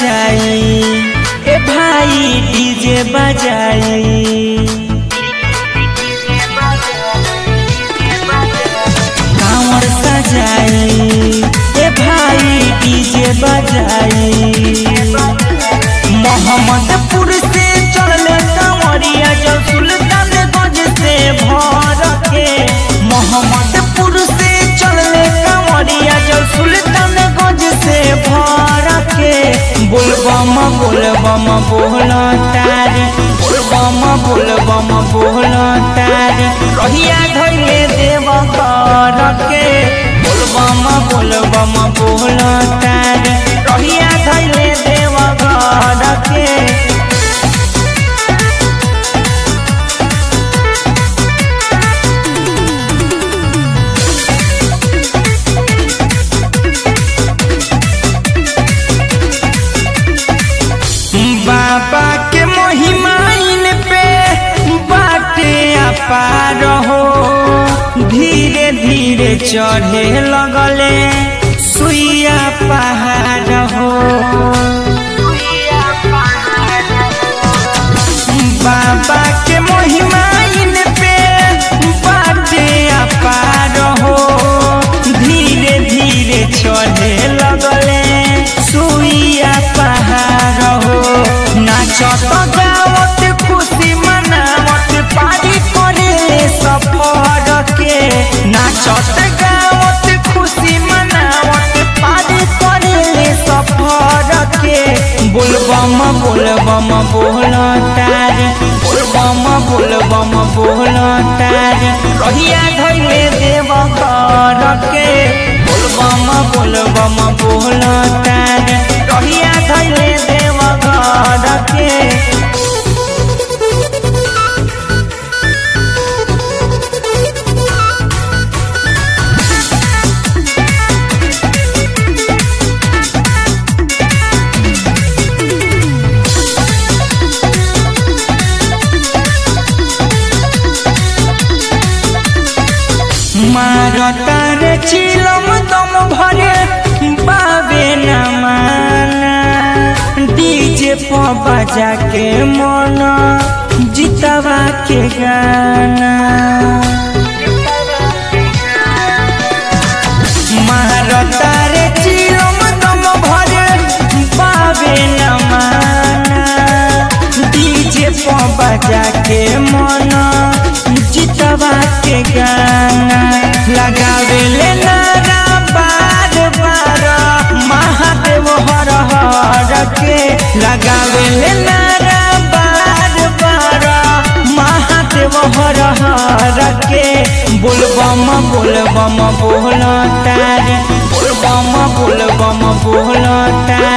बजाई ए भाई डीजे बजाई कांवर सजाई ए भाई डीजे बजाई मोहम्मदपुर से चलले कांवरिया जो सुल्तानगंज से भर के मोहम्मदपुर से चलले कांवरिया जो सुल्तानगंज से भर के बोलबम बोलबम बोल तारी बोलबम बोलबम बोल तारी रहिया धैले देव कर के बोलबम बोलबम बोल तारी रहिया धैले देव कर के बाबा के महिमाइन पे बाटे अपार हो धीरे धीरे चढ़े लगले सुइया पहाड़ हो बाबा के महिमाइन पे बाटे अपार हो धीरे धीरे चढ़े लगले सुइया पहाड़ हो नाचत गावत खुशी मनावत पारी करे सफर के नाचत गावत खुशी मनावत पारी करे सफर के बोलबम बोलबम बोल तारी बोलबम बोलबम बोल तारी रहिया धैले देव कर के बोलबम बोलबम बोल तारी रहिया धैले देव कर के मारतार चिलम दम भरे बाबे न माना डीजे पर बजा के मन जितवा के गाना मारतार चिलम दम भरे बाबे न माना डीजे पर बजा के मन जितवा के गाना लगावे ले नारा बार बार महादेव हर हर के लगावे ले नारा बार बार महादेव हर हर के बोलबम बोलबम बोल तारी बोलबम बोलबम बोल तारी